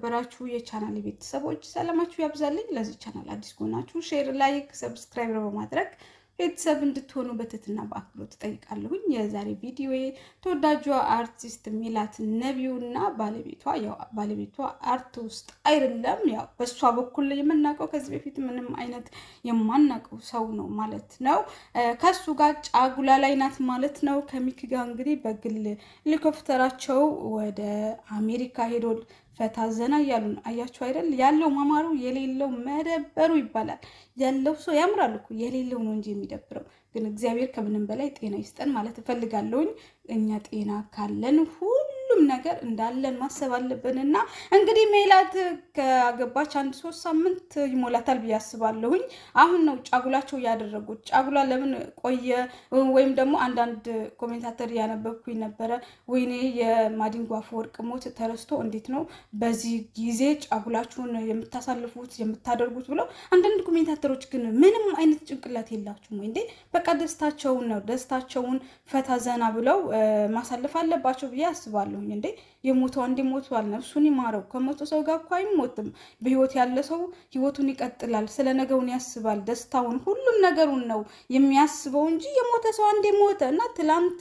የተከበራችሁ የቻናል ቤተሰቦች ሰላማችሁ ያብዛልኝ። ለዚህ ቻናል አዲስ ከሆናችሁ ሼር፣ ላይክ፣ ሰብስክራይብ በማድረግ ቤተሰብ እንድትሆኑ በትህትና በአክብሮት ትጠይቃለሁኝ። የዛሬ ቪዲዮ ተወዳጇ አርቲስት ሜላት ነቢዩ እና ባለቤቷ ያው ባለቤቷ አርት ውስጥ አይደለም፣ ያው በእሷ በኩል የምናውቀው ከዚህ በፊት ምንም አይነት የማናውቀው ሰው ነው ማለት ነው። ከሱ ጋር ጫጉላ ላይ ናት ማለት ነው። ከሚክ ጋር እንግዲህ በግል ሄሊኮፕተራቸው ወደ አሜሪካ ሄዶ ፈታ ዘና እያሉ ነው። አያችሁ አይደል? ያለው ማማሩ የሌለው መደበሩ ይባላል። ያለው ሰው ያምራል እኮ የሌለው ነው እንጂ የሚደብረው። ግን እግዚአብሔር ከምንም በላይ ጤና ይስጠን ማለት እፈልጋለሁኝ። እኛ ጤና ካለን ሁሉም ነገር እንዳለን ማሰብ አለብን። እና እንግዲህ ሜላት ከገባች አንድ ሶስት ሳምንት ይሞላታል ብዬ አስባለሁኝ። አሁን ነው ጫጉላቸው ያደረጉት። ጫጉላ ለምን ቆየ? ወይም ደግሞ አንዳንድ ኮሜንታተር እያነበብኩኝ ነበረ። ወይኔ የማዲንጎ አፈወርቅ ሞት ተረስቶ እንዴት ነው በዚህ ጊዜ ጫጉላችሁን የምታሳልፉት የምታደርጉት ብለው አንዳንድ ኮሜንታተሮች ግን ምንም አይነት ጭንቅላት የላችሁም ወይ እንዴ? በቃ ደስታቸውን ነው ደስታቸውን ፈታ ዘና ብለው ማሳለፍ አለባቸው ብዬ አስባለሁኝ። እንዴ የሞተው አንዴ ሞቷል፣ ነፍሱን ይማረው። ከሞተ ሰው ጋር እኮ አይሞትም። በህይወት ያለ ሰው ህይወቱን ይቀጥላል፣ ስለ ነገውን ያስባል፣ ደስታውን፣ ሁሉም ነገሩን ነው የሚያስበው እንጂ የሞተ ሰው አንዴ ሞተ እና ትላንት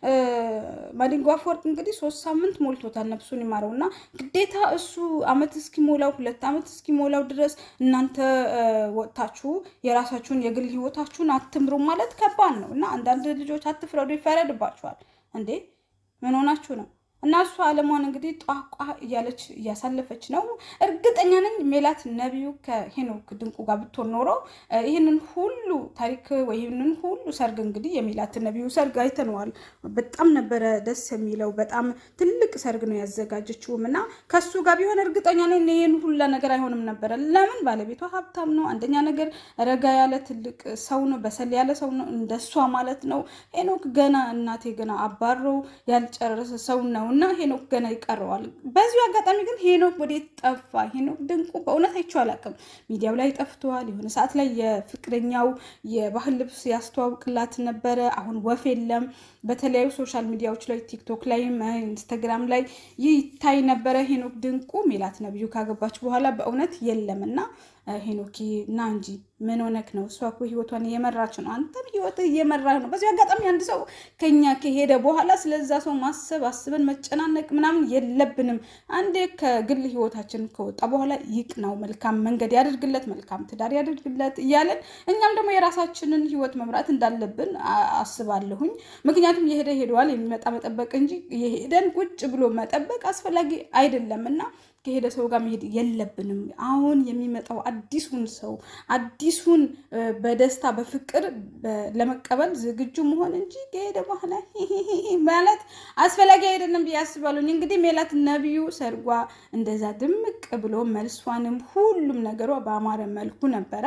ማዲንጎ አፈወርቅ እንግዲህ ሶስት ሳምንት ሞልቶታል፣ ነፍሱን ይማረው እና ግዴታ እሱ አመት እስኪሞላው ሁለት አመት እስኪሞላው ድረስ እናንተ ወጥታችሁ የራሳችሁን የግል ህይወታችሁን አትምሩ ማለት ከባድ ነው እና አንዳንድ ልጆች አትፍረዱ፣ ይፈረድባችኋል። እንዴ ምን ሆናችሁ ነው? እና እሷ አለሟን እንግዲህ ጧቋ እያለች እያሳለፈች ነው። እርግጠኛ ነኝ ሜላት ነቢዩ ከሄኖክ ድንቁ ጋር ብትሆን ኖሮ ይህንን ሁሉ ታሪክ ወይ ይህንን ሁሉ ሰርግ እንግዲህ የሜላት ነቢዩ ሰርግ አይተነዋል። በጣም ነበረ ደስ የሚለው። በጣም ትልቅ ሰርግ ነው ያዘጋጀችውም እና ከሱ ጋር ቢሆን እርግጠኛ ነኝ ይህን ሁላ ነገር አይሆንም ነበረ። ለምን ባለቤቷ ሀብታም ነው። አንደኛ ነገር ረጋ ያለ ትልቅ ሰው ነው፣ በሰል ያለ ሰው ነው፣ እንደሷ ማለት ነው። ሄኖክ ገና እናቴ ገና አባሮ ያልጨረሰ ሰው ነው እና ሄኖክ ገና ይቀረዋል። በዚሁ አጋጣሚ ግን ሄኖክ ወዴት ጠፋ? ሄኖክ ድንቁ በእውነት አይቼው አላውቅም። ሚዲያው ላይ ጠፍተዋል። የሆነ ሰዓት ላይ የፍቅረኛው የባህል ልብስ ያስተዋውቅላት ነበረ። አሁን ወፍ የለም። በተለያዩ ሶሻል ሚዲያዎች ላይ ቲክቶክ ላይም ኢንስታግራም ላይ ይታይ ነበረ ሄኖክ ድንቁ። ሜላት ነቢዩ ካገባች በኋላ በእውነት የለም እና ሄኖኪ ና እንጂ ምን ሆነክ ነው? እሷ እኮ ህይወቷን እየመራች ነው፣ አንተም ህይወትህ እየመራህ ነው። በዚህ አጋጣሚ አንድ ሰው ከኛ ከሄደ በኋላ ስለዛ ሰው ማሰብ አስበን መጨናነቅ ምናምን የለብንም። አንዴ ከግል ህይወታችን ከወጣ በኋላ ይቅናው፣ መልካም መንገድ ያደርግለት፣ መልካም ትዳር ያደርግለት እያለን እኛም ደግሞ የራሳችንን ህይወት መምራት እንዳለብን አስባለሁኝ። ምክንያቱም የሄደ ሄደዋል፣ የሚመጣ መጠበቅ እንጂ የሄደን ቁጭ ብሎ መጠበቅ አስፈላጊ አይደለም እና ከሄደ ሰው ጋር መሄድ የለብንም። አሁን የሚመጣው አዲሱን ሰው አዲሱን በደስታ በፍቅር ለመቀበል ዝግጁ መሆን እንጂ ከሄደ በኋላ ማለት አስፈላጊ አይደለም ብዬ አስባለሁ። እንግዲህ ሜላት ነቢዩ ሰርጓ እንደዛ ድምቅ ብሎ መልሷንም ሁሉም ነገሯ በአማረ መልኩ ነበረ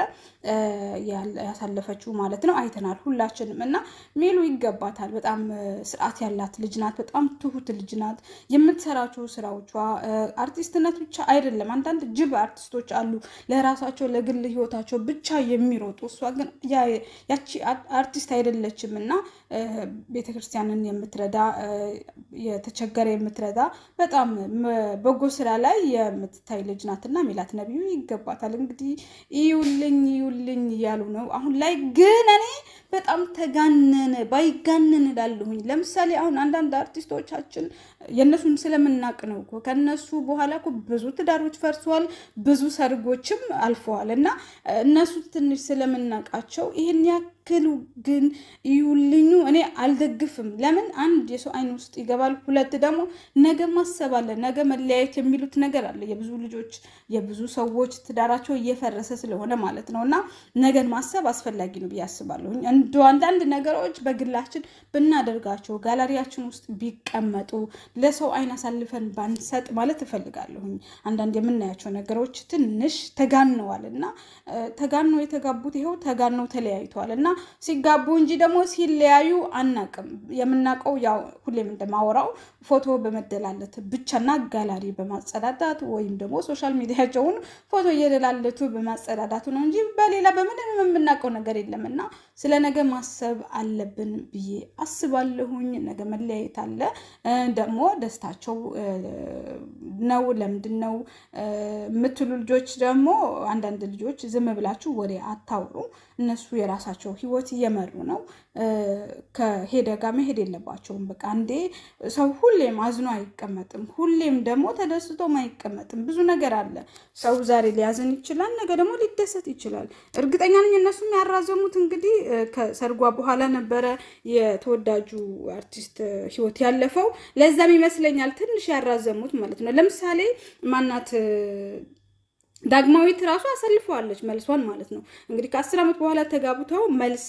ያሳለፈችው ማለት ነው። አይተናል ሁላችንም እና ሜሉ ይገባታል። በጣም ስርዓት ያላት ልጅ ናት። በጣም ትሁት ልጅ ናት። የምትሰራቸው ስራዎቿ አርቲስት ነት ብቻ አይደለም። አንዳንድ ጅብ አርቲስቶች አሉ ለራሳቸው ለግል ህይወታቸው ብቻ የሚሮጡ። እሷ ግን ያቺ አርቲስት አይደለችም እና ቤተክርስቲያንን የምትረዳ የተቸገረ የምትረዳ በጣም በጎ ስራ ላይ የምትታይ ልጅ ናት እና ሜላት ነቢዩ ይገባታል። እንግዲህ ይዩልኝ ይዩልኝ እያሉ ነው አሁን ላይ ግን እኔ በጣም ተጋነነ ባይጋነን እላለሁኝ። ለምሳሌ አሁን አንዳንድ አርቲስቶቻችን የእነሱን ስለምናቅ ነው እኮ ከነሱ በኋላ እኮ ብዙ ትዳሮች ፈርሰዋል፣ ብዙ ሰርጎችም አልፈዋል እና እነሱ ትንሽ ስለምናቃቸው ይህን ያክሉ ግን ይዩልኙ እኔ አልደግፍም። ለምን አንድ የሰው አይን ውስጥ ይገባል፣ ሁለት ደግሞ ነገ ማሰብ አለ፣ ነገ መለያየት የሚሉት ነገር አለ። የብዙ ልጆች የብዙ ሰዎች ትዳራቸው እየፈረሰ ስለሆነ ማለት ነው እና ነገን ማሰብ አስፈላጊ ነው ብዬ አስባለሁኝ። እንደ አንዳንድ ነገሮች በግላችን ብናደርጋቸው ጋላሪያችን ውስጥ ቢቀመጡ ለሰው አይን አሳልፈን ባንሰጥ ማለት እፈልጋለሁኝ። አንዳንድ የምናያቸው ነገሮች ትንሽ ተጋነዋል እና ተጋነው የተጋቡት ይኸው ተጋነው ተለያይተዋል እና ሲጋቡ እንጂ ደግሞ ሲለያዩ አናቅም። የምናውቀው ያው ሁሌም እንደማወራው ፎቶ በመደላለት ብቻና ጋላሪ በማጸዳዳት ወይም ደግሞ ሶሻል ሚዲያቸውን ፎቶ እየደላለቱ በማጸዳዳቱ ነው እንጂ በሌላ በምንም የምናውቀው ነገር የለም እና ስለ ነገ ማሰብ አለብን ብዬ አስባለሁኝ። ነገ መለያየት አለ ደግሞ ደስታቸው ነው ለምንድን ነው የምትሉ ልጆች ደግሞ አንዳንድ ልጆች ዝም ብላችሁ ወሬ አታውሩ። እነሱ የራሳቸው ሕይወት እየመሩ ነው። ከሄደ ጋር መሄድ የለባቸውም። በቃ አንዴ ሰው ሁሌም አዝኖ አይቀመጥም። ሁሌም ደግሞ ተደስቶም አይቀመጥም። ብዙ ነገር አለ። ሰው ዛሬ ሊያዝን ይችላል፣ ነገ ደግሞ ሊደሰት ይችላል። እርግጠኛ ነኝ እነሱም ያራዘሙት እንግዲህ ከሰርጓ በኋላ ነበረ የተወዳጁ አርቲስት ሕይወት ያለፈው። ለዛም ይመስለኛል ትንሽ ያራዘሙት ማለት ነው። ለምሳሌ ማናት ዳግማዊት ራሱ አሰልፈዋለች መልሷን ማለት ነው። እንግዲህ ከአስር ዓመት በኋላ ተጋብተው መልስ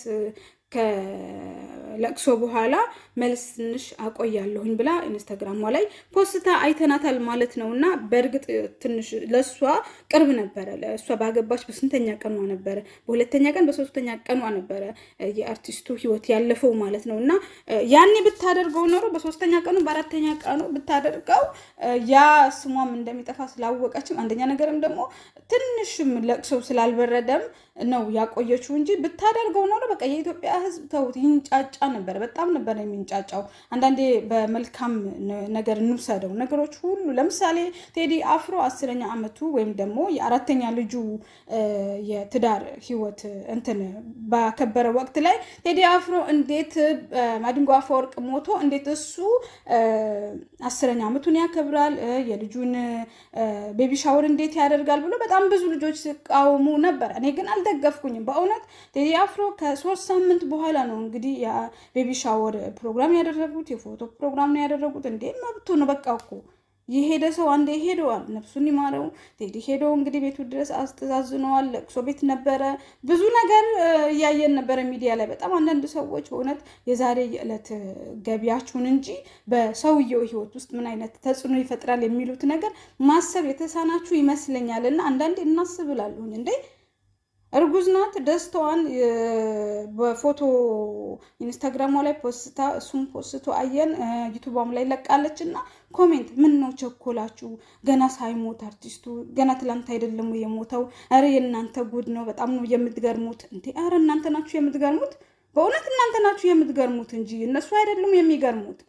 ከለቅሶ በኋላ መልስ ትንሽ አቆያለሁኝ ብላ ኢንስታግራሟ ላይ ፖስታ አይተናታል ማለት ነው። እና በእርግጥ ትንሽ ለእሷ ቅርብ ነበረ። ለእሷ ባገባች በስንተኛ ቀኗ ነበረ? በሁለተኛ ቀን በሶስተኛ ቀኗ ነበረ የአርቲስቱ ህይወት ያለፈው ማለት ነው። እና ያኔ ብታደርገው ኖሮ በሶስተኛ ቀኑ በአራተኛ ቀኑ ብታደርገው ያ ስሟም እንደሚጠፋ ስላወቀችም አንደኛ ነገርም ደግሞ ትንሽም ለቅሶው ስላልበረደም ነው ያቆየችው እንጂ ብታደርገው ኖሮ በቃ የኢትዮጵያ ሕዝብ ተውት ይንጫጫ ነበር። በጣም ነበር የሚንጫጫው። አንዳንዴ በመልካም ነገር እንውሰደው ነገሮች ሁሉ ለምሳሌ ቴዲ አፍሮ አስረኛ ዓመቱ ወይም ደግሞ የአራተኛ ልጁ የትዳር ህይወት እንትን ባከበረ ወቅት ላይ ቴዲ አፍሮ እንዴት ማዲንጎ አፈወርቅ ሞቶ እንዴት እሱ አስረኛ ዓመቱን ያከብራል የልጁን ቤቢ ሻወር እንዴት ያደርጋል ብሎ በጣም ብዙ ልጆች ሲቃወሙ ነበር። እኔ ግን አልደገፍኩኝም። በእውነት ቴዲ አፍሮ ከሶስት ሳምንት በኋላ ነው እንግዲህ የቤቢ ሻወር ፕሮግራም ያደረጉት፣ የፎቶ ፕሮግራም ነው ያደረጉት። እንዴ መብቱ ነው። በቃ እኮ የሄደ ሰው አንዴ ሄደዋል። ነፍሱን ይማረው። ቴዲ ሄደው እንግዲህ ቤቱ ድረስ አስተዛዝነዋል። ለቅሶ ቤት ነበረ። ብዙ ነገር እያየን ነበረ ሚዲያ ላይ። በጣም አንዳንድ ሰዎች በእውነት የዛሬ የዕለት ገቢያችሁን እንጂ በሰውየው ህይወት ውስጥ ምን አይነት ተጽዕኖ ይፈጥራል የሚሉት ነገር ማሰብ የተሳናችሁ ይመስለኛል። እና አንዳንዴ እናስብላለሁኝ እንዴ እርጉዝ ናት። ደስታዋን በፎቶ ኢንስታግራሟ ላይ ፖስታ እሱም ፖስቶ አየን። ዩቱቧም ላይ ለቃለች እና ኮሜንት ምን ነው ቸኮላችሁ? ገና ሳይሞት አርቲስቱ ገና ትላንት አይደለም የሞተው? ኧረ የእናንተ ጉድ ነው። በጣም ነው የምትገርሙት እንዴ! ኧረ እናንተ ናችሁ የምትገርሙት። በእውነት እናንተ ናችሁ የምትገርሙት እንጂ እነሱ አይደሉም የሚገርሙት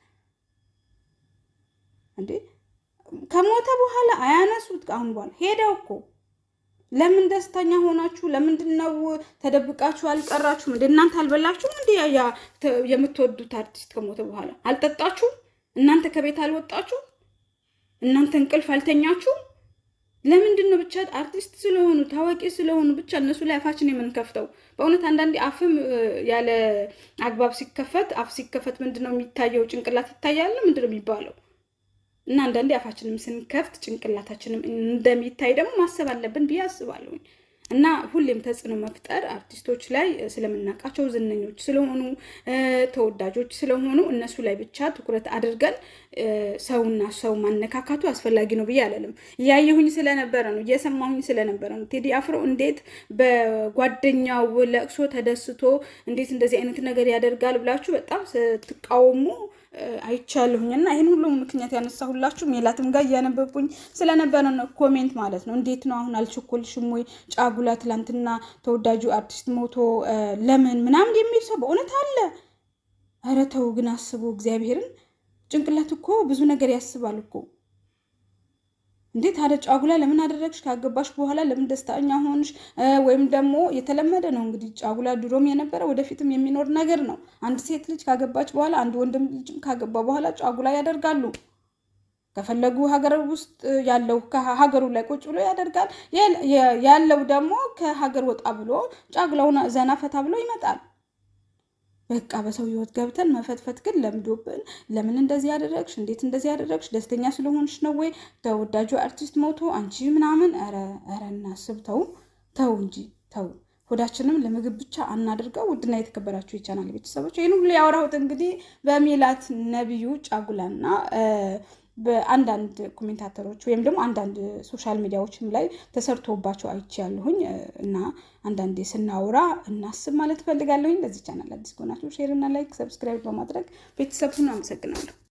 እንዴ። ከሞተ በኋላ አያነሱት። አሁን በኋላ ሄደው እኮ ለምን ደስተኛ ሆናችሁ? ለምንድን ነው ተደብቃችሁ አልቀራችሁም? እንደ እናንተ አልበላችሁም? እንዲ ያ የምትወዱት አርቲስት ከሞተ በኋላ አልጠጣችሁም? እናንተ ከቤት አልወጣችሁ? እናንተ እንቅልፍ አልተኛችሁም? ለምንድን ነው ብቻ አርቲስት ስለሆኑ ታዋቂ ስለሆኑ ብቻ እነሱ ላይ አፋችን የምንከፍተው? በእውነት አንዳንዴ አፍም ያለ አግባብ ሲከፈት አፍ ሲከፈት ምንድን ነው የሚታየው? ጭንቅላት ይታያል። ምንድን ነው የሚባለው? እና አንዳንዴ አፋችንም ስንከፍት ጭንቅላታችንም እንደሚታይ ደግሞ ማሰብ አለብን ብዬ አስባለሁኝ። እና ሁሌም ተጽዕኖ መፍጠር አርቲስቶች ላይ ስለምናውቃቸው ዝነኞች ስለሆኑ ተወዳጆች ስለሆኑ እነሱ ላይ ብቻ ትኩረት አድርገን ሰውና ሰው ማነካካቱ አስፈላጊ ነው ብዬ አላለም። እያየሁኝ ስለነበረ ነው፣ እየሰማሁኝ ስለነበረ ነው። ቴዲ አፍሮ እንዴት በጓደኛው ለቅሶ ተደስቶ እንዴት እንደዚህ አይነት ነገር ያደርጋል ብላችሁ በጣም ስትቃወሙ አይቻለሁኝ እና ይህን ሁሉ ምክንያት ያነሳሁላችሁ ሜላትም ጋር እያነበብኩኝ ስለነበረ ነው። ኮሜንት ማለት ነው። እንዴት ነው አሁን አልቸኮልሽም ወይ? ጫጉላ ትላንትና ተወዳጁ አርቲስት ሞቶ ለምን ምናምን የሚል ሰው በእውነት አለ። ኧረ ተው ግን አስቡ እግዚአብሔርን። ጭንቅላት እኮ ብዙ ነገር ያስባል እኮ እንዴት ታዲያ ጫጉላ ለምን አደረግሽ? ካገባሽ በኋላ ለምን ደስተኛ ሆንሽ? ወይም ደግሞ የተለመደ ነው እንግዲህ ጫጉላ ድሮም የነበረ ወደፊትም የሚኖር ነገር ነው። አንድ ሴት ልጅ ካገባች በኋላ አንድ ወንድም ልጅም ካገባ በኋላ ጫጉላ ያደርጋሉ። ከፈለጉ ሀገር ውስጥ ያለው ከሀገሩ ላይ ቁጭ ብሎ ያደርጋል። ያለው ደግሞ ከሀገር ወጣ ብሎ ጫጉላውን ዘና ፈታ ብሎ ይመጣል። በቃ በሰው ህይወት ገብተን መፈትፈት ግን ለምዶብን። ለምን እንደዚህ ያደረግሽ? እንዴት እንደዚህ ያደረግሽ? ደስተኛ ስለሆንሽ ነው ወይ? ተወዳጁ አርቲስት ሞቶ አንቺ ምናምን። ኧረ ኧረ እናስብ። ተው ተው እንጂ ተው። ሆዳችንም ለምግብ ብቻ አናድርገው። ውድና የተከበራችሁ የቻናል ቤተሰቦች ይህን ሁሉ ያወራሁት እንግዲህ በሜላት ነቢዩ ጫጉላና በአንዳንድ ኮሜንታተሮች ወይም ደግሞ አንዳንድ ሶሻል ሚዲያዎችም ላይ ተሰርቶባቸው አይቼ ያለሁኝ እና አንዳንዴ ስናወራ እናስብ ማለት እፈልጋለሁኝ። ለዚህ ቻናል አዲስ ከሆናችሁ ሼር እና ላይክ፣ ሰብስክራይብ በማድረግ ቤተሰብ ሁኑ። አመሰግናለሁ።